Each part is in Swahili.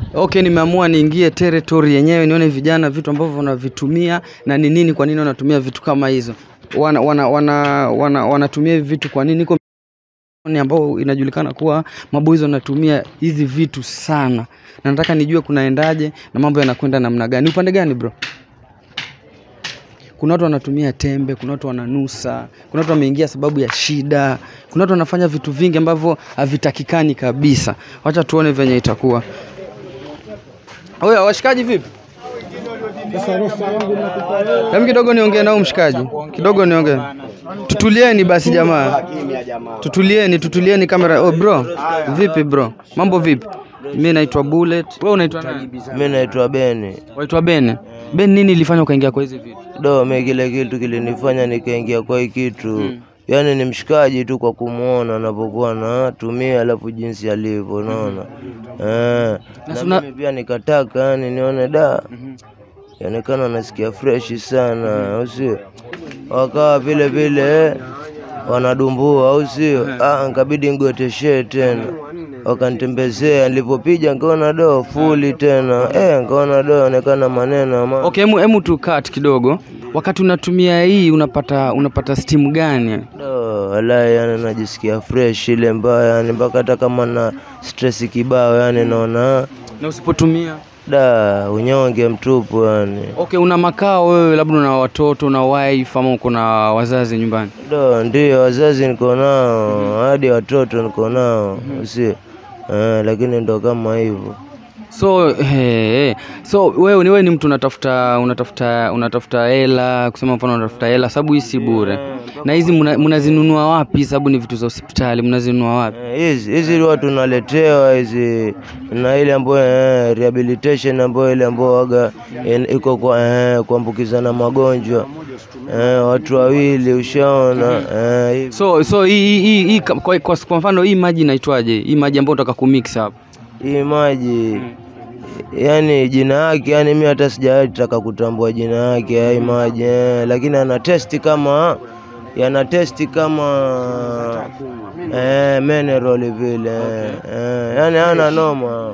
Okay, nimeamua niingie territory yenyewe nione vijana vitu ambavyo wanavitumia na ni nini, kwa nini wanatumia vitu kama hizo, wana, wana, wana, wana, wanatumia hivi vitu kwa nini? Iko ni ambao inajulikana kuwa maboys wanatumia hizi vitu sana, na nataka nijue kunaendaje na mambo yanakwenda namna gani. Upande gani bro? Kuna watu wanatumia tembe, kuna watu wananusa, kuna watu wameingia sababu ya shida, kuna watu wanafanya vitu vingi ambavyo havitakikani kabisa. Wacha tuone venye itakuwa. Oya, washikaji vipi? Hem, kidogo niongee nao mshikaji, kidogo niongee. Tutulieni basi jamaa, tutulieni, tutulieni kamera. Oh bro, vipi bro, mambo vipi? Mi naitwa Bullet. Wewe unaitwa nani? Mi naitwa Beni. Waitwa Ben. Ben, nini ilifanya ukaingia kwa hizi vitu? Do, mi kile kitu kilinifanya nikaingia kwa hii kitu yaani ni mshikaji tu kwa kumwona anapokuwa anatumia, alafu jinsi alivyo, unaona eh. Na suna- mimi pia nikataka yani nione da yaonekana nasikia freshi sana, au sio? Wakawa vile vile wanadumbua, au sio? Ah, nikabidi ngoteshee tena, wakanitembezea. Nilipopiga nikaona do fuli tena, eh, nikaona do onekana maneno ama Okay, hemu, hemu tu cut kidogo. Wakati unatumia hii unapata unapata steam gani? Do, walai yani najisikia fresh ile mbaya yani mpaka hata kama na stress kibao yani naona Na usipotumia? da unyonge mtupu yani. Okay, una makao wewe, labda una watoto, una wife ama uko na wazazi nyumbani? Do, ndio wazazi niko nao hadi watoto niko nao si eh, lakini ndo kama hivyo So he, he. so wewe ni wewe ni mtu unatafuta unatafuta unatafuta hela, kusema mfano unatafuta hela, sababu hii si bure. Na hizi mna- mnazinunua wapi? Sababu ni vitu za hospitali, mnazinunua wapi? Eh, hizi hizi huwa tunaletewa hizi na ile ambayo eh, rehabilitation ambayo ile ambayo waga eh, iko kwa eh, kuambukizana magonjwa eh, watu wawili ushaona eh, hivi. So so hii hii hii, hii kwa, kwa, kwa, kwa mfano hii maji inaitwaje? Hii maji ambayo unataka kumix hapa. hii maji yani jina yake yani mi hata sijataka kutambua jina yake ya hii maji eh, lakini ana testi kama yana testi kama eh, mineral vile eh, eh, yani ana noma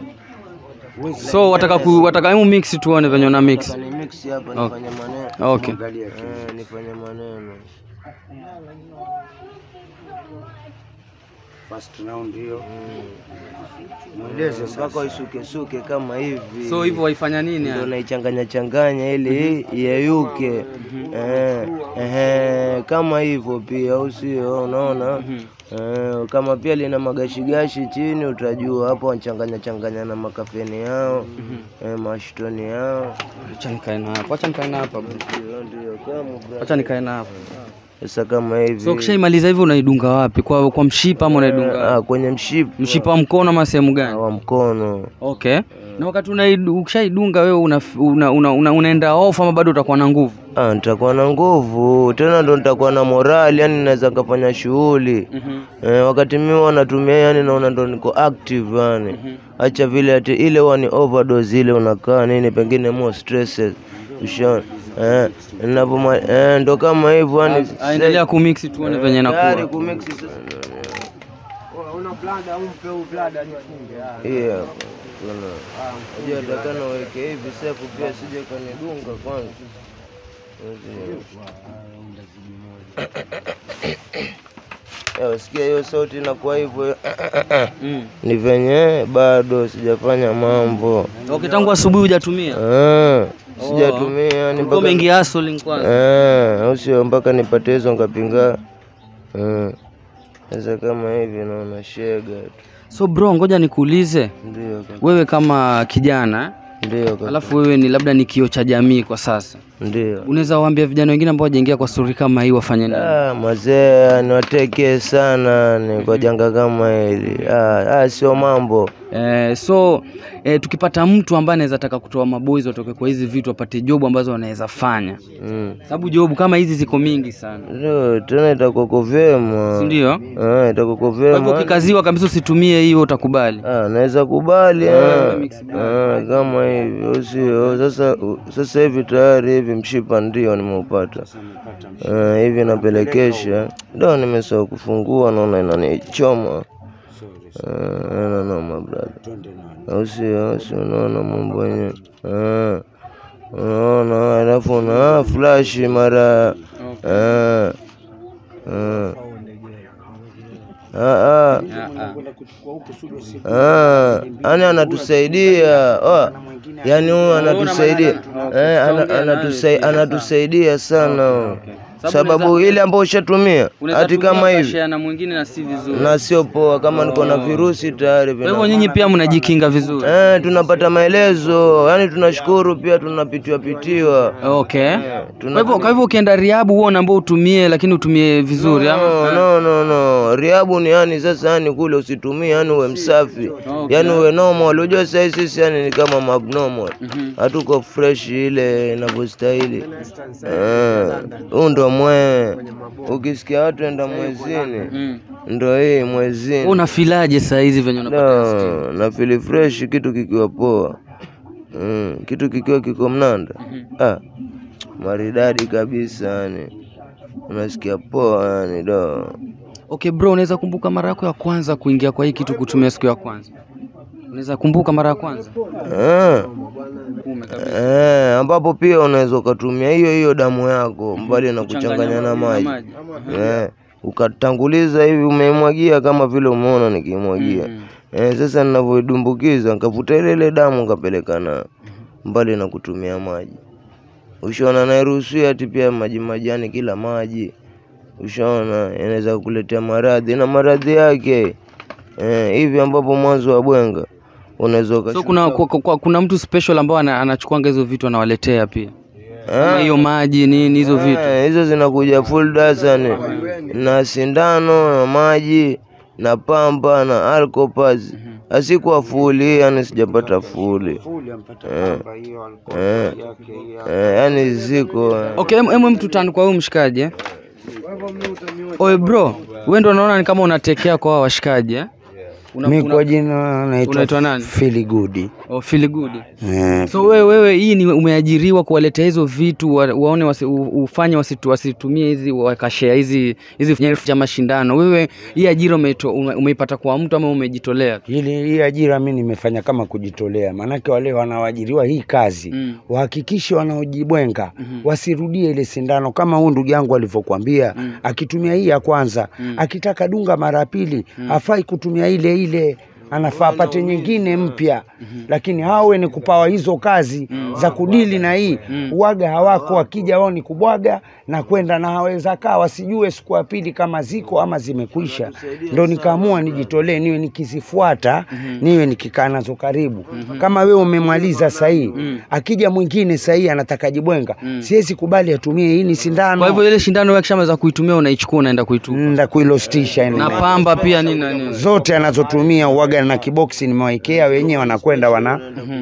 So wataka ku, wataka hemu mix tuone venye una mix. Ni mix hapa Okay. nifanye maneno Okay. eh, nifanye maneno mweleze mpaka isukesuke kama hivi So hivyo waifanya nini? ndio yani? naichanganya changanya ili iyeyuke eh, eh, kama hivyo pia, au sio? Unaona eh, kama pia lina magashigashi chini, utajua hapo wanachanganya changanya na makafeni yao eh, mashtoni yao, Acha nikae na hapa. Acha nikae na hapa. bro. ndio ndio kama bra- Acha nikae na hapa. sasa kama hivi So ukishaimaliza hivi unaidunga wapi? Kwa kwa mshipa ama unaidunga ah, kwenye mshipa mshipa wa mkono ama sehemu gani? wa mkono Okay. Na wakati unaidu- ukishaidunga wewe una, una, una, una, unaenda off ama bado utakuwa na nguvu? ah, nitakuwa na nguvu tena, ndo nitakuwa na morali, yani naweza kafanya shughuli Eh, wakati mimi huwa natumia yani naona ndo niko active yani. Acha vile ati ile huwa ni overdose ile unakaa nini pengine more stresses. Ushaona? Eh, ninapoma eh, ndo kama hivyo yani. Ah, Endelea kumix tuone venye Tayari inakuwa. kumix sasa. Yeah. Kuna. Unajua takana weke hivi sefu pia sije kanidunga kwanza. Eh, Usikia hiyo sauti inakuwa hivyo Mm. ni venye bado sijafanya mambo Okay, tangu asubuhi hujatumia? Eh, sijatumia ni Ulikuwa mpaka umeingia hustling kwanza. Eh, au sio mpaka nipate hizo ngapinga Eh, sasa kama hivi naona shega tu So bro, ngoja nikuulize ndio kaka, wewe kama kijana ndio kaka, alafu wewe ni labda ni kioo cha jamii kwa sasa, ndio unaweza waambia vijana wengine ambao wajaingia kwa stori kama hii wafanye nini? Ah, mazee niwatekee sana ni kwa janga kama hili ah, ah, sio mambo Eh, so eh, tukipata mtu ambaye anaweza taka kutoa maboys watoke kwa hizi vitu apate jobu ambazo wanaweza fanya, mm. sababu jobu kama hizi ziko mingi sana, Ndio, tena itakuwako vyema si ndio? Ah, itakuwako Kwa hivyo vyema ukikaziwa kabisa usitumie hiyo, utakubali. Ah, naweza kubali ah. mix Ah, kama hivyo sio sasa. Sasa hivi tayari hivi mshipa ndio nimeupata Ah, hivi napelekesha ndo nimesahau kufungua, naona inanichoma Ah, haina noma brother, au sio? Au sio? Unaona mambo yenyewe Ah, unaona, alafu na flash mara Ah, ah. Ah, ah. Ah, yani anatusaidia oh, yani huyu anatusaidia eh, ana- anatusai- anatusaidia sana sababu ile ambayo ushatumia hati kama hivi na mwingine na si vizuri. na sio poa, kama niko na virusi tayari Kwa hivyo vina nyinyi pia mnajikinga vizuri. eh, tunapata maelezo, yani tunashukuru pia, tunapitiwa pitiwa Okay. tuna- Kwa hivyo kwa hivyo ukienda Riabu huo unaambao utumie lakini utumie vizuri No, ama? no, no, no. Riabu ni yani sasa yani kule usitumie yani uwe msafi. Okay. Yani uwe normal. Unajua sasa sisi yani ni kama abnormal. Mhm. Hatuko fresh ile inavyostahili. Eh, huu ndo mwe. Ukisikia watu enda mwezini, Mm. ndo hii mwezini. Wewe unafilaje saa hizi venye unapata steam? No, na feel fresh kitu kikiwa poa. Mm, kitu kikiwa kiko mnanda. Ah, maridadi kabisa yani. Unasikia poa yani do. Okay bro, unaweza kumbuka mara yako ya kwanza kuingia kwa hii kitu kutumia siku ya kwanza? Unaweza kumbuka mara ya kwanza? Eh, Kume kabisa. eh, ambapo pia unaweza ukatumia hiyo hiyo damu yako mbali na kuchanganya na maji eh, ukatanguliza hivi umeimwagia kama vile umeona nikimwagia Mm. eh, sasa ninavyoidumbukiza nikavuta ile ile damu nikapeleka na mbali na kutumia maji. Ushaona, nairuhusia ati pia maji majani, kila maji ushaona yanaweza kukuletea maradhi na maradhi yake eh, hivi ambapo mwanzo wa bwenga unaweza So ukashuka- kuna kwa, kwa, kuna mtu special ambao ana- anachukuanga hizo vitu anawaletea pia. Kama Eh, hiyo maji nini hizo vitu. Eh, hizo zinakuja full dasani na sindano na maji na pamba na alcopas asikuwa fuli yani sijapata fuli eh, eh, eh, yani ziko eh. Okay, em- em tutani kwa huyu mshikaji eh? Oye bro, wewe ndo unaona ni kama unatekea kwa hawa washikaji eh? Una, Mi una, kwa jina unaitwa naitwa nani? Fili Good. oh, feel good. Eh, So wewe wewe hii ni umeajiriwa kuwaletea hizo vitu wa, waone wasi, u- ufanye wasitu, wasitumie hizi wakashare hizi hizi nyerefu za mashindano. Wewe hii ajira umeito- ume, umeipata kwa mtu ama umejitolea? tu? Hili hii ajira mi nimefanya kama kujitolea, maanake wale wanaoajiriwa hii kazi Mm. wahakikishe wanaojibwenga Mhm. wasirudie ile sindano kama huyu ndugu yangu alivyokuambia Mm. akitumia hii ya kwanza Mm. akitaka dunga mara ya pili hafai kutumia ile ile anafaa apate nyingine mpya lakini hawe ni kupawa hizo kazi za kudili na hii uwaga hawako wakija wao ni kubwaga na kwenda na haweza kaa wasijue siku ya pili kama ziko ama zimekwisha ndo nikaamua nijitolee niwe nikizifuata niwe nikikaa nazo karibu kama wewe umemaliza sahii akija mwingine sahii anataka jibwenga siwezi kubali atumie hii ni sindano Kwa hivyo ile shindano wewe kishamaliza kuitumia unaichukua unaenda kuitupa. nda kuilostisha yani Na pamba pia nini na nini. zote anazotumia uwaga na kiboksi nimewekea wenyewe wanakwenda wana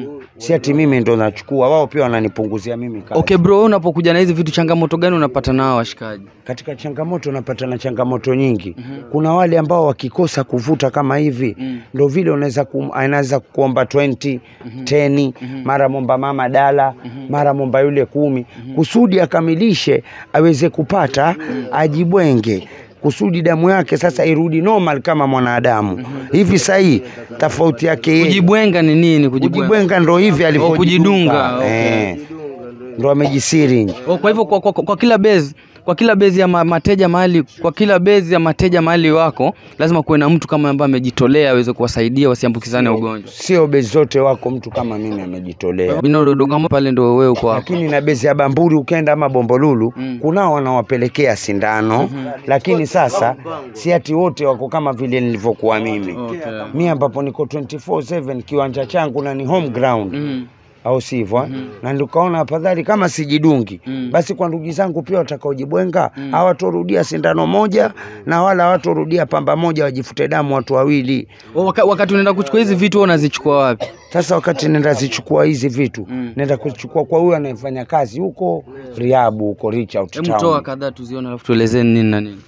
si ati mimi ndo nachukua wao pia wananipunguzia mimi kazi. Okay bro, wewe unapokuja na hizi vitu changamoto gani unapata nao washikaji? katika changamoto unapata na changamoto nyingi kuna wale ambao wakikosa kuvuta kama hivi Mm. ndo vile unaweza kum, anaweza kuomba 20 10 mara momba mama dala mara momba yule kumi kusudi akamilishe aweze kupata ajibwenge kusudi damu yake sasa irudi normal kama mwanadamu hivi sahii tofauti yake yeye Kujibwenga ni nini kujibwenga? kujibwenga ndo hivi alivyojidunga kujidunga, okay. eh, ndo amejisiri Oh, kwa hivyo kwa, kwa, kwa kila base kwa kila bezi ya ma- mateja mahali kwa kila bezi ya mateja mahali wako lazima kuwe na mtu kama ambaye amejitolea aweze kuwasaidia wasiambukizane ugonjwa. sio bezi zote wako mtu kama mimi amejitolea Binododo kama pale ndo wewe uko hapo. lakini na bezi ya Bamburi ukenda ama Bombolulu Mm. kunao wanawapelekea sindano lakini sasa si ati wote wako kama vile nilivyokuwa mimi Okay. mi ambapo niko 24/7 kiwanja changu na ni home ground Mm. au sivyo eh? na nikaona afadhali kama sijidungi Mm. basi kwa ndugu zangu pia watakaojibwenga hawatorudia sindano moja na wala hawatorudia pamba moja wajifute damu watu wawili Oh, waka, wakati unaenda kuchukua hizi vitu wewe unazichukua wapi? sasa wakati nenda zichukua hizi vitu Mm. nenda kuchukua kwa huyo anayefanya kazi huko Riabu huko Reach Out Hebu toa Town. kadhaa tuzione alafu tuelezeni nini na nini.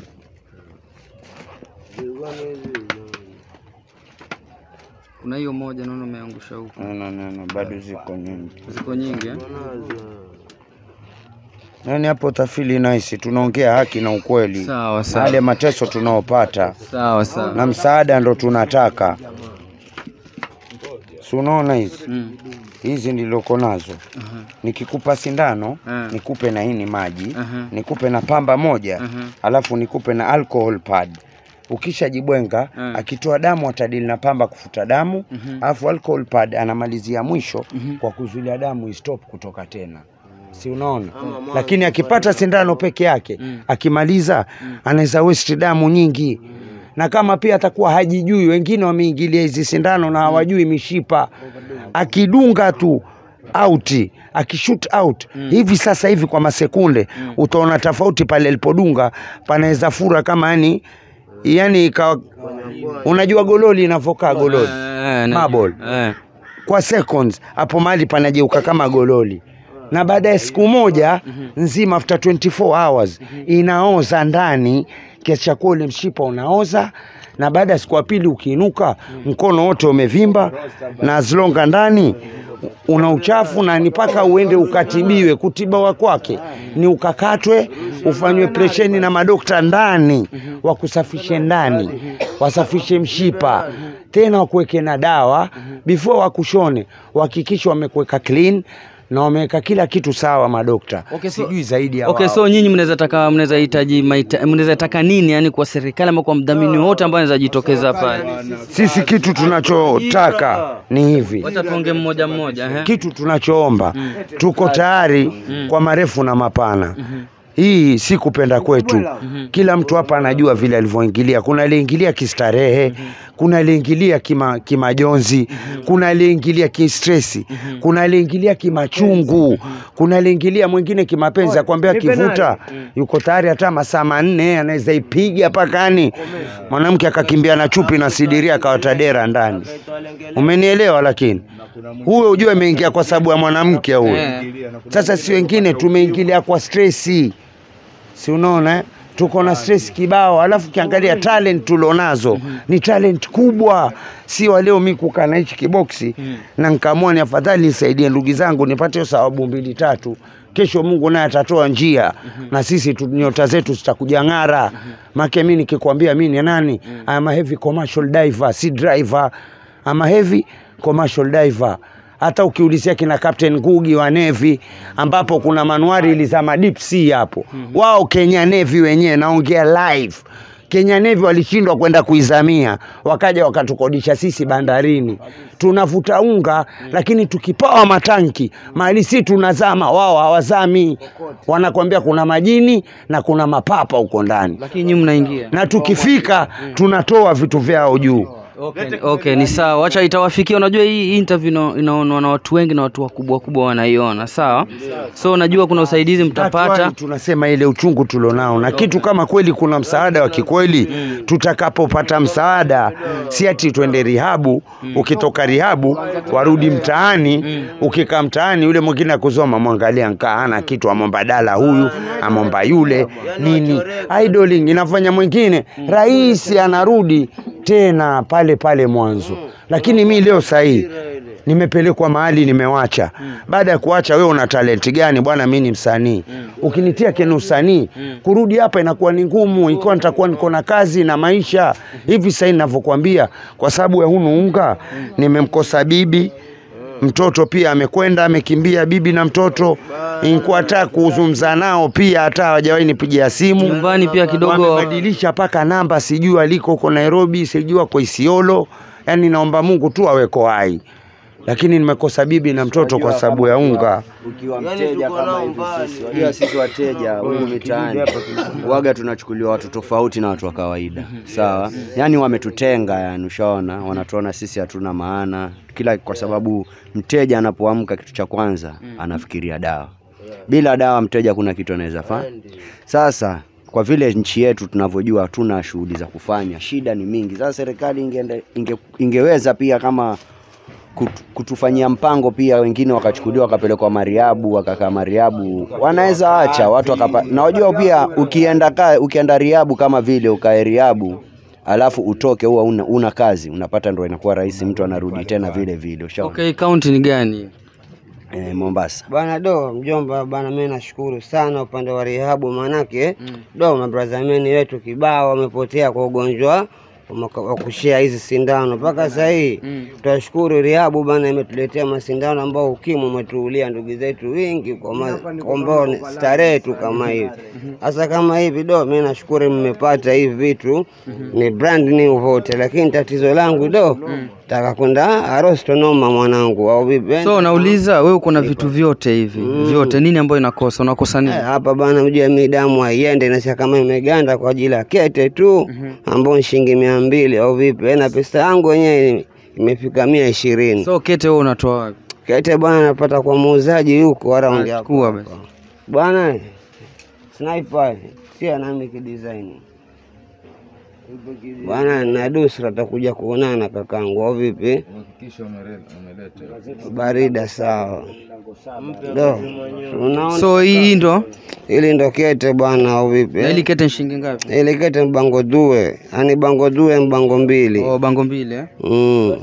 Kuna hiyo moja naona umeangusha huko. No, no, no, no, bado ziko nyingi. Ziko nyingi eh? Yaani hapo tafili nice, tunaongea haki na ukweli. Sawa Na sawa. Yale mateso tunaopata Sawa sawa. na msaada ndo tunataka. Si unaona hizi Mm. hizi niloko nazo, Aha. nikikupa sindano Ah. nikupe na hii maji Aha. nikupe na pamba moja Aha. alafu nikupe na alcohol pad. Ukishajibwenga Ah. akitoa damu atadili na pamba kufuta damu, Mhm. alafu alcohol pad anamalizia mwisho Mhm. kwa kuzuilia damu istop kutoka tena, si unaona? Lakini akipata sindano peke yake Mm. akimaliza anaweza waste damu nyingi na kama pia atakuwa hajijui, wengine wameingilia hizi sindano na hawajui mishipa, akidunga tu out akishoot out hivi sasa hivi kwa masekunde utaona tofauti pale alipodunga, panaweza fura kama yani yani ikawa, unajua gololi inavyokaa gololi Eh, na- Marble. Eh. kwa seconds hapo mahali panageuka kama gololi na baada ya siku moja nzima after 24 hours inaoza ndani kiasi cha kuwa ule mshipa unaoza na baada ya siku ya pili ukiinuka mkono wote umevimba na zlonga ndani una uchafu na ni mpaka uende ukatibiwe kutibawa kwake ni ukakatwe ufanywe presheni na madokta ndani wakusafishe ndani wasafishe mshipa tena wakuweke na dawa before wakushone wahakikishe wamekuweka clean na wameweka kila kitu sawa madokta Okay, so- sijui zaidi ya Okay, wao. so nyinyi mnaweza taka mnaweza hitaji mahita- mnaweza taka nini yani kwa serikali ama kwa mdhamini wote ambaye anaweza jitokeza pale? sisi kitu tunachotaka ni hivi Wacha tuonge mmoja mmoja eh. kitu tunachoomba tuko tayari kwa marefu na mapana hii si kupenda kwetu kila mtu hapa anajua vile alivyoingilia kuna aliyeingilia kistarehe kuna aliyeingilia kima, kimajonzi kuna aliyeingilia kistresi kuna aliyeingilia kimachungu kuna aliyeingilia mwingine kimapenzi akwambia kivuta yuko tayari hata masaa manne anaweza ipiga pakani mwanamke akakimbia na chupi na sidiria akawatadera ndani umenielewa lakini huyo ujue ameingia kwa sababu ya mwanamke huyo Eh. sasa si wengine tumeingilia kwa stresi si unaona eh? tuko na stress kibao alafu ukiangalia talent tulionazo ni talent kubwa si waleo mi kukaa na hichi kiboksi na nkaamua ni afadhali nisaidie ndugu zangu nipate hiyo sababu mbili tatu kesho mungu naye atatoa njia na sisi tu, nyota zetu zitakuja ng'ara make mi nikikwambia mi ni nani ama heavy commercial diver si driver ama heavy commercial diver hata ukiulizia kina Captain Ngugi wa Navy ambapo kuna manuari ilizama deep sea hapo wao Kenya Navy wenyewe naongea live Kenya Navy walishindwa kwenda kuizamia wakaja wakatukodisha sisi bandarini tunavuta unga lakini tukipawa matanki mahali si tunazama wao hawazami wanakwambia kuna majini na kuna mapapa huko ndani Lakini nyinyi mnaingia. na tukifika tunatoa vitu vyao juu Okay, okay, ni sawa. Wacha itawafikia. Unajua hii interview ina- inaonwa na watu wengi na watu wakubwa wakubwa wanaiona, sawa? So unajua kuna usaidizi mtapata. Hatuwai tunasema ile uchungu tulionao, na kitu kama kweli kuna msaada wa kikweli, tutakapopata msaada, si ati twende rihabu, ukitoka rihabu warudi mtaani, ukikaa mtaani yule mwingine akuzoma, mwangalia nkaa ana kitu, amomba dala huyu, amomba yule nini, idling inafanya mwingine rahisi, anarudi tena pale pale mwanzo. Lakini mi leo sahii nimepelekwa mahali nimewacha. Baada ya kuacha, wewe una talenti gani bwana? Mi ni msanii. Ukinitia kwenye usanii, kurudi hapa inakuwa ni ngumu, ikiwa nitakuwa niko na kazi na maisha hivi. Sasa ninavyokuambia, kwa sababu ya hunu unga, nimemkosa bibi mtoto pia amekwenda amekimbia bibi na mtoto nikuwa hata kuzungumza nao pia hata hawajawahi nipigia simu Nyumbani pia kidogo wamebadilisha mpaka namba sijui aliko huko Nairobi sijui ako Isiolo yani naomba Mungu tu aweko hai lakini nimekosa bibi na mtoto kwa sababu ya unga ukiwa Yaani mteja tuko kama nao hivi mbali. sisi wajua sisi wateja huku mitaani waga tunachukuliwa watu tofauti na watu wa kawaida sawa yani wametutenga yani ushaona wanatuona sisi hatuna maana kila kwa sababu mteja anapoamka kitu cha kwanza anafikiria dawa bila dawa mteja kuna kitu anaweza fanya sasa kwa vile nchi yetu tunavyojua hatuna shughuli za kufanya shida ni mingi sasa serikali ingeende, inge, ingeweza pia kama kut- kutufanyia mpango pia, wengine wakachukuliwa wakapelekwa Mariabu, wakakaa Mariabu, wanaweza acha watu wakapa. Na wajua pia ukienda ka, ukienda Riabu kama vile ukae Riabu alafu utoke huwa una, una kazi unapata, ndo inakuwa rahisi, mtu anarudi tena vile vile. Ushaona? Okay, kaunti ni gani? eh, Mombasa. Bwana do mjomba bwana, mimi nashukuru sana upande wa rehabu, maanake do mabrazameni wetu kibao wamepotea kwa ugonjwa wa maka- wa kushea hizi sindano mpaka sasa hii tunashukuru rehabu bana, imetuletea masindano ambao ukimwi umetuulia ndugu zetu wingi kwa ma- kwa ambao ni starehe tu kama hivi. Sasa kama hivi do, mimi nashukuru mmepata hivi vitu ni brand new vote, lakini tatizo langu do taka kwenda Arostonoma mwanangu, au vipi? So nauliza wewe, uko na vitu vyote hivi vyote, nini ambayo inakosa? Unakosa nini? Eh, hapa bana, mjua mi damu haiende, inasia kama imeganda kwa ajili ya kete tu ambao ni shilingi mia mbili au vipi? Eh, na pesa yangu wenyewe imefika mia ishirini. So kete wewe unatoa wapi? Kete bwana napata kwa muuzaji huko around hapo Chukua basi. bwana. Sniper sia nami kidesign bwana, na Dusra takuja kuonana kakangu, au vipi? Barida sawa. Do, unaona So hii ndo hili ndo kete bwana, au vipi? na hili kete ni shilingi ngapi? Ile kete mbango due, yani bango due mbango mbili. Oh, bango mbili eh? Mm.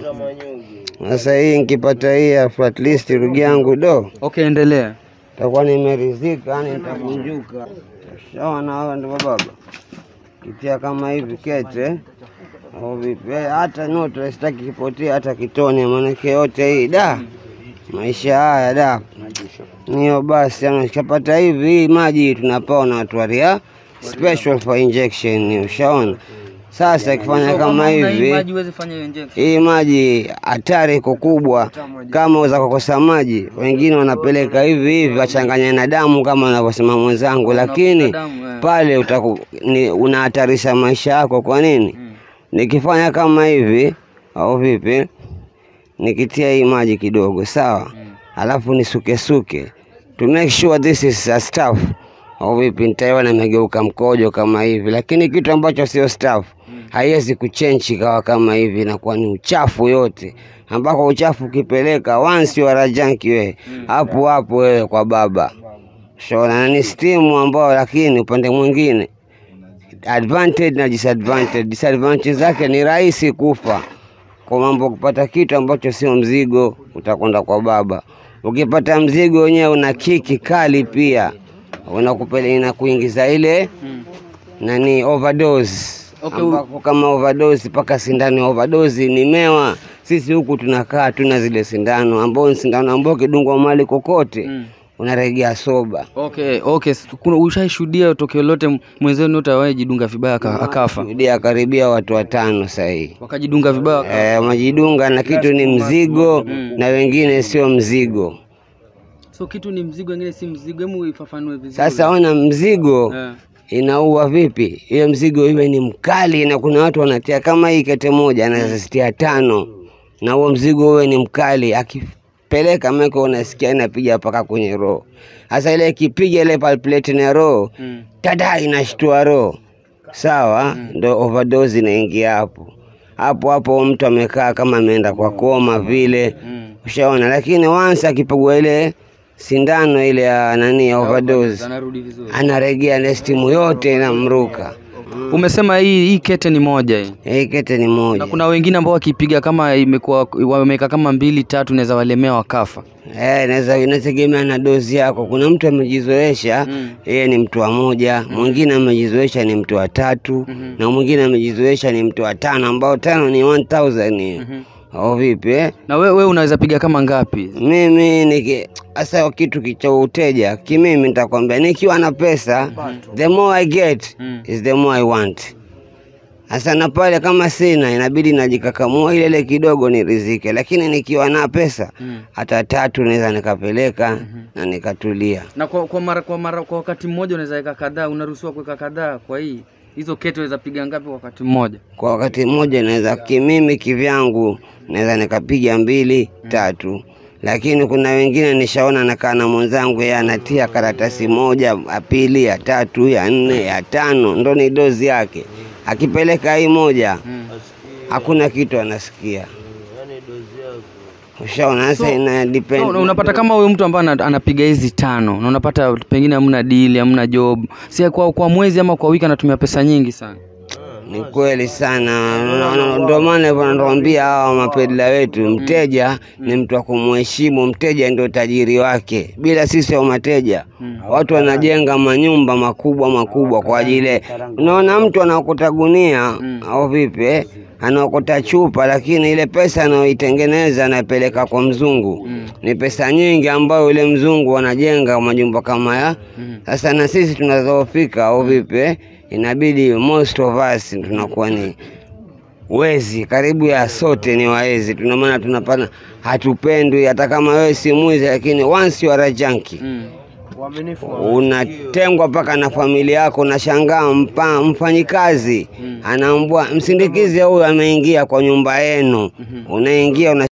Sasa hii nikipata hii ya flat list ndugu yangu do, Okay, endelea. takuwa nimeridhika, yani nitakunjuka. Shaona hawa ndio baba. Kitia kama hivi kete au vipi? Eh, Hata noto sitaki kipotea hata kitone, maanake yote hii da maisha haya da niyo basi, yani ukishapata hivi hii maji tunapewa na watu wa Ria special for injection, ushaona. Sasa ikifanya kama hivi maji huwezi fanya hiyo injection. hii maji hatari iko kubwa, kama uweza kukosa maji, wengine wanapeleka hivi hivi wachanganya na damu kama anavyosema mwenzangu, lakini damu, eh. pale utaku, ni, unahatarisha maisha yako. Kwa nini? Nikifanya kama hivi au vipi, nikitia hii maji kidogo, sawa, alafu nisukesuke to make sure this is a stuff au vipi, nitaiona imegeuka mkojo kama hivi, lakini kitu ambacho sio stuff haiwezi kuchenji kawa kama hivi, inakuwa ni uchafu yote, ambako uchafu ukipeleka once you are a junkie wewe hapo hapo wewe kwa baba shona, na ni stimu ambao, lakini upande mwingine advantage na disadvantage. Disadvantage zake ni rahisi kufa kwa mambo, kupata kitu ambacho sio mzigo, utakwenda kwa baba. Ukipata mzigo wenyewe una kiki kali pia, unakupele inakuingiza ile nani overdose Okay, ambako kama overdose mpaka sindano ya overdose ni mewa. Sisi huku tunakaa tuna zile sindano ambao ni sindano ambao kidungwa mali kokote unaregea soba. Okay, okay. S- Kuna ushaishuhudia tukio lote mwenzenu yote awaye jidunga vibaya aka- akafa? Shuhudia karibia watu watano sahii Wakajidunga vibaya waka- eh, wamejidunga na kitu ni mzigo na wengine sio mzigo. So kitu ni mzigo, wengine si mzigo. Hebu ifafanue vizuri. Sasa ona mzigo Eh. inaua vipi? Hiyo mzigo iwe ni mkali, na kuna watu wanatia kama hii kete moja anazitia tano, na huo mzigo uwe ni mkali, akipeleka meko unasikia inapiga mpaka kwenye roho. Sasa ile ikipiga ile palplate na roho Mm. tada, inashtua roho, sawa, ndo overdose inaingia hapo hapo hapo. Mtu amekaa kama ameenda kwa koma vile, ushaona. Lakini once akipigwa ile sindano ile ya nani ya overdose Anarudi vizuri. anaregea na stimu yote inamruka. Umesema hii hii kete ni moja hii. Hii kete ni Na moja kuna wengine ambao wakipiga kama imekuwa wameweka kama mbili tatu, inaweza walemea wakafa. eh, inaweza inategemea na dozi yako. Kuna mtu amejizoesha yeye ni mtu wa moja, mwingine amejizoesha ni mtu wa tatu, na mwingine amejizoesha ni mtu wa tano, ambao tano ni 1000 au vipi eh? Na wewe we unaweza piga kama ngapi? Mimi niki hasa kitu kicha uteja kimimi, nitakwambia nikiwa na pesa, the more I get is the more I want. Hasa na pale kama sina, inabidi najikakamua ile ile kidogo ni rizike, lakini nikiwa na pesa hata tatu naweza nikapeleka na nikatulia. Na kwa, kwa mara kwa mara kwa wakati mmoja unaweza weka kadhaa, unaruhusiwa kuweka kadhaa. Kwa hii hizo kete unaweza piga ngapi kwa wakati mmoja? Kwa wakati mmoja naweza kimimi kivyangu naweza nikapiga mbili tatu, lakini kuna wengine nishaona nakaa na mwenzangu, yeye anatia karatasi moja, ya pili, ya tatu, ya nne, ya tano, ndo ni dozi yake. Akipeleka hii moja hakuna kitu anasikia. Ushaona sasa, ina depend. So, una- unapata kama huyu mtu ambaye ana- anapiga hizi tano na unapata pengine hamna deal, hamna job, si kwa, kwa mwezi ama kwa wiki anatumia pesa nyingi sana. Ni kweli sana, Na- na- ndio maana hivyo natuambia hawa mapedla wetu, mteja ni mtu wa kumheshimu. Mteja ndio tajiri wake, bila sisi au mateja watu wanajenga manyumba makubwa makubwa kwa ajili. Unaona mtu anaokota gunia au vipi, eh, anaokota chupa, lakini ile pesa anayoitengeneza anapeleka kwa mzungu ni pesa nyingi, ambayo yule mzungu anajenga majumba kama ya sasa. Na sisi tunadhoofika au vipi, eh, inabidi most of us tunakuwa ni wezi karibu ya sote ni waezi, tuna maana tunapana, hatupendwi. Hata kama wewe si mwizi, lakini once you are a junkie unatengwa mpaka na familia yako. Unashangaa mpa, mfanyikazi anaambua msindikizi huyu ameingia kwa nyumba yenu, unaingia una